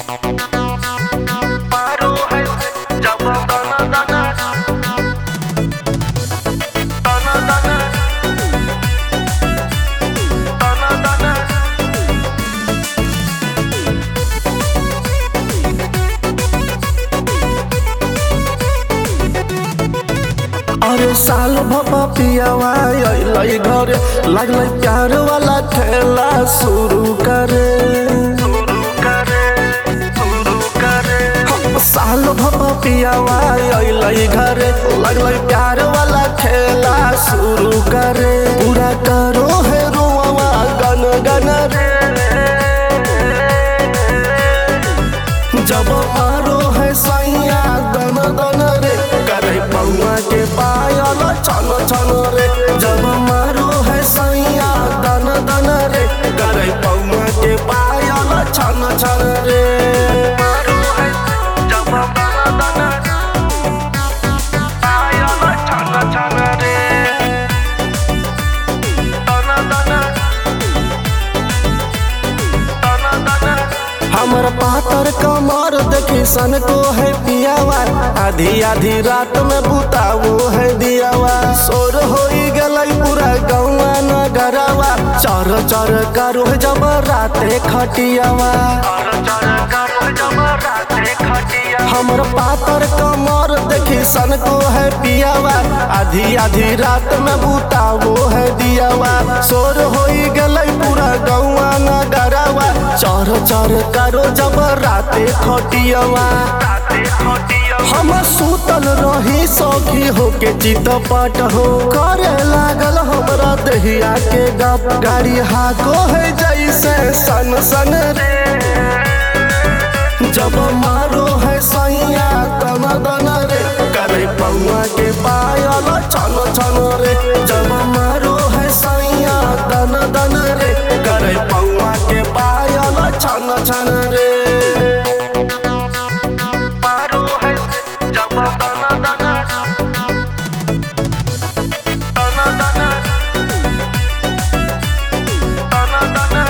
पारो है जब दाना दाना दाना दाना दाना दाना अरे साल भपा पियावा अइलै घरे लागलै प्यार वाला खेला शुरू करे शुरू करे शुरू करे साल भपा पियावा अइलै घरे लागलै प्यार वाला खेला शुरू करे पूरा करो है रोवा गन गन रे जब मारो है सैया दन दन रे करे पौआ के पायल छन छन रे जब मारो है सैया दन दन रे करे पौआ के पायल छन छन रे पारो है जब दाना दाना आया छाना छाना रे दाना दाना दाना दाना हमर पातर कमर देखी सन को है पियावा आधी आधी रात में बुतावो है दियावा सोर होई गलै पूरा गौवा नगरवा चर चर करो जब राते खटियावा और चर करो जब राते खटिया हमर पातर कमर देखी सन को है पियावा आधी आधी रात में बुतावो है दियावा सोर होई गलै पूरा गौवा नगरवा चर चर करो जब राते खटियावा राते खटिया हम सुतल रही सौखी होके चित पट हो करे लागल हमरा दहिया के गप गाड़ी हाको है जैसे सन सन रे जब मारो है सैया तन दन रे करे पौआ के पायल छन छन रे जब मारो है सैया दन दन रे करे पौआ के पायल छन छन रे पारो है जब दाना दाना दाना दाना दाना दाना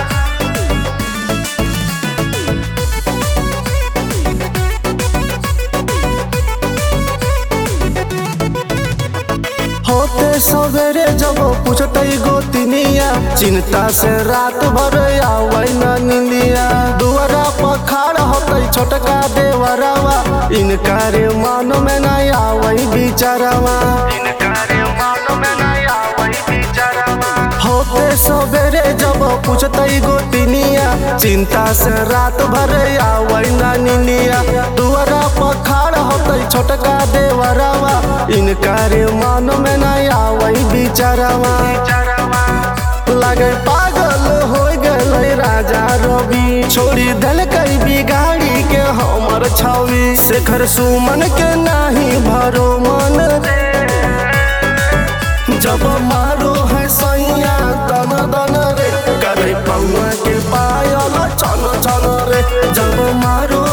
होते सवेरे जब पूछते गोतिनिया चिंता से रात भर आवे न निंदिया दुआरा पर खड़ा होते छोटका देवरवा इनकारे मन में न आवे बिचारवा इनकारे मान में न आवई बिचारवा होते सवेरे जब पूछते गोतिनिया चिंता से रात भर आवे न निंदिया दुआरा पर खड़ा होते छोटका देवरवा इनकारे मन में न आवे बिचारवा बिचारवा लगे पागल हो गए राजा रवि छोड़ी दल कई बिगाड़ी के हमर छवि शेखर सुमन के नाही भरो मन जब मारो है सैया दन दन रे करे पौआ के पायल छन छन रे जब मारो